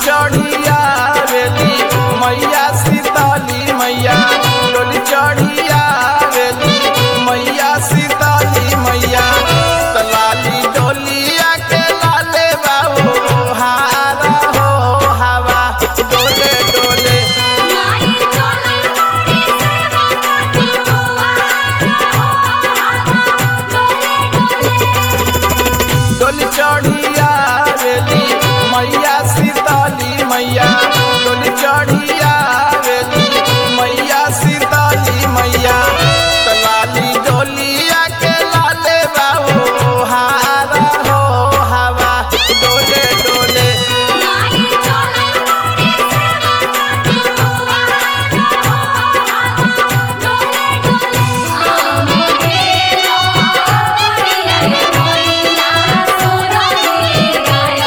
चढ़िया वेली मैया सीताली मैया डोली चढ़िया वेली मैया सीताली मैया तलाली डोलिया के लाले बाबू हारा हो हवा डोले डोले माई चले मोरी सेवा काटी हुआ डोले डोले डोली चढ़िया वेली मैया सीताली मैया डोली चढ़िया वेली मैया सीताली मैया तलाली डोलिया के लाले बाबू हारा हो हवा डोले डोले माई चले मोरी सेवा काटी हुआ डोले डोले आमोगे लोरिया मोइला सोरही गायो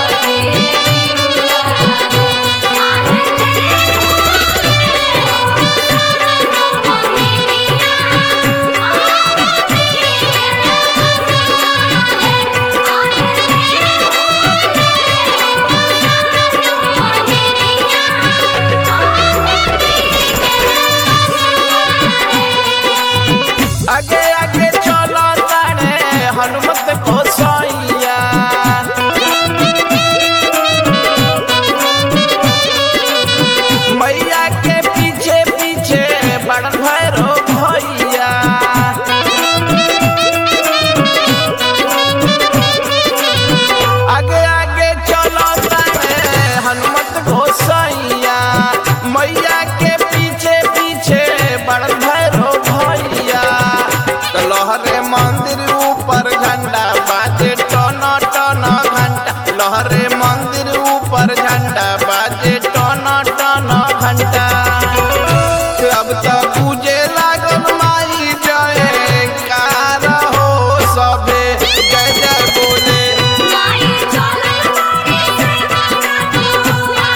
आगे आगे चलो ताने हनुमत को सोइया मैया के पीछे पीछे बड़ भैरो भैया आगे आगे चलो ताने हनुमत घोसैया मैया के पीछे पीछे बड़ भैरो भैया तो लहरे मंदिर ऊपर झंडा बाजे टन टन घंटा लहरे मंदिर ऊपर झंडा बाजे टन टन घंटा अब तो पूजे लागल माई जय कार हो सभे जय जय बोले माई चले मोरी सेवा काटी हुआ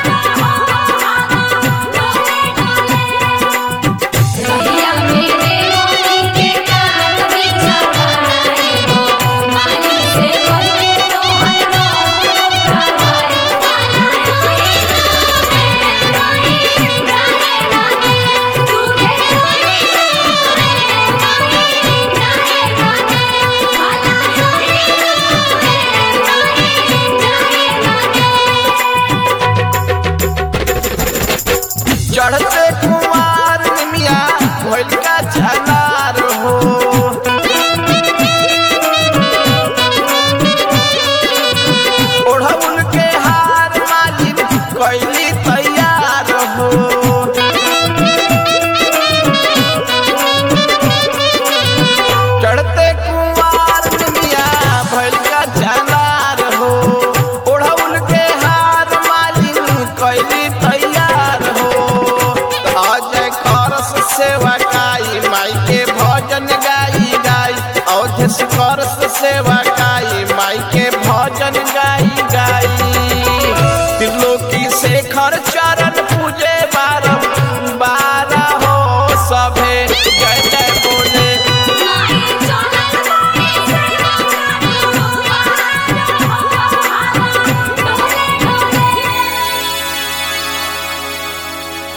डोले डोले भैया मेरे मोनी के कान बिछवाए हो मानी से बोले तो हर रोज उठाए वाला रोई रोई गाए गाए तू के रोई रोई गाए गाए वाला रोई चढ़ते कुमार निमिया भइल का झनार हो ओढ़ौल के हार मालिन कैली तैयार हो चढ़ते कुमार निमिया भइल का झनार हो ओढ़ौल के हार मालिन कैली तैयार हो अजय करस सेवा गाई माई के भजन गाई गाई अवधेश करस सेवा गाई माई के भजन गाई गाई त्रिलोकी शेखर चरण